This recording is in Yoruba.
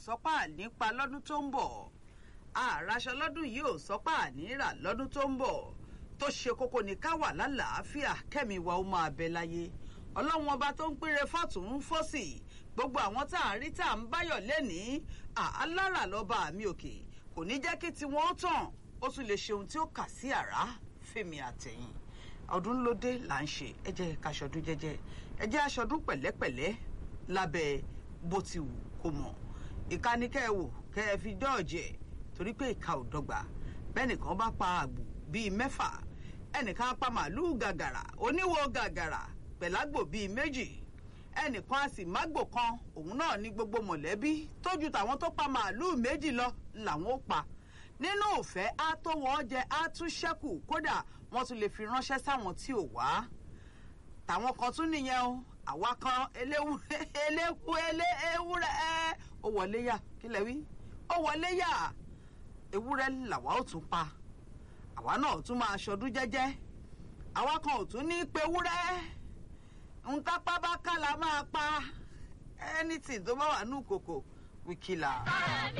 sọ́pà nípa lọ́dún tó ń bọ̀ àràṣọ lọ́dún yìí ò sọ́pà níra lọ́dún tó ń bọ̀ tó ṣe kókó ní ká wà lálàáfíà kẹ́mi wa ó máa bẹ láyé ọlọ́run ọba tó ń pínre fọ́tún fọ́sì gbogbo àwọn tá à ń rí tá à ń báyọ̀ lẹ́nìí alára lọ́ba mi òkè kò ní jẹ́ kí tiwọn ó tàn ó tún lè ṣe ohun tí ó kà sí àrá fèmí àtẹ̀yìn ọdún ló dé là ń ṣe ẹ jẹ́ ká ṣọdún jẹ́jẹ́ ẹ jẹ́ aṣọdún pẹ̀lẹ́pẹ̀lẹ́ lábẹ́ bó ti wù kó mọ̀ ìka ni kẹ́ ẹ wò kẹ́ ẹ fi dọ́ọ̀jẹ̀ torí pé ìka ò dọ́gba bẹ́ẹ̀ nìkan bá pa àgbò bíi mẹ́fà ẹnìkan pa màálùú gàgàrà oníwo gàgàrà pẹ̀lágbò bíi méjì ẹnìkan a sì mágbò kan òun náà ní gbogbo mọ̀lẹ́bí tójú tàwọn tó pa màálùú méjì lọ làwọn ó pa nínú òfẹ́ á tó wọ́n jẹ á tún ṣẹ́kù kódà wọ́n tún lè fi ránṣẹ́ sáwọn tí ò wá tàwọn kan tún nìyẹn o àwa kan eléwúrẹ́ eléku eléwúrẹ́ ẹ ó wọlé yà kí lẹ wí ó wọlé yà ewúrẹ́ làwa ó tún pa àwa náà tún máa ṣọdún jẹ́jẹ́ àwa kan ò tún ní pe wúrẹ́ ntápá bá ká la máa pa anything tó bá wà ní kòkò wíkìlà.